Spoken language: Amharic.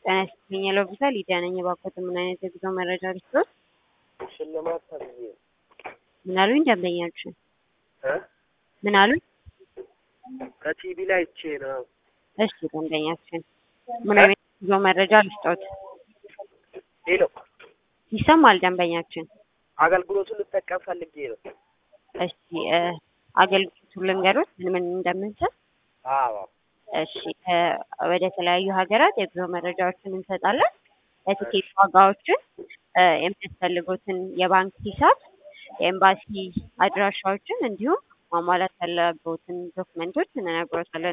ጤና ይስጥልኝ የሎቢሳ ሊዲያ ነኝ። እባክዎት ምን አይነት የጉዞ መረጃ ልስጥዎት? ሽልማት ተብዬ ነው ምን አሉኝ? ደንበኛችን እ ምን አሉኝ? ከቲቪ ላይ አይቼ ነው። እሺ ደንበኛችን ምን አይነት የጉዞ መረጃ ልስጥዎት? ሄሎ ይሰማል ደንበኛችን? አገልግሎቱን ልጠቀም ፈልጌ ነው። እሺ እ አገልግሎቱን ልንገሮት ምን ምን እንደምንሰጥ? አዎ እሺ እ ወደ ተለያዩ ሀገራት የጉዞ መረጃዎችን እንሰጣለን። የትኬት ዋጋዎችን፣ እ የሚያስፈልጉትን የባንክ ሂሳብ፣ የኤምባሲ አድራሻዎችን እንዲሁም ማሟላት ያለብዎትን ዶክመንቶች እንነግሮታለን።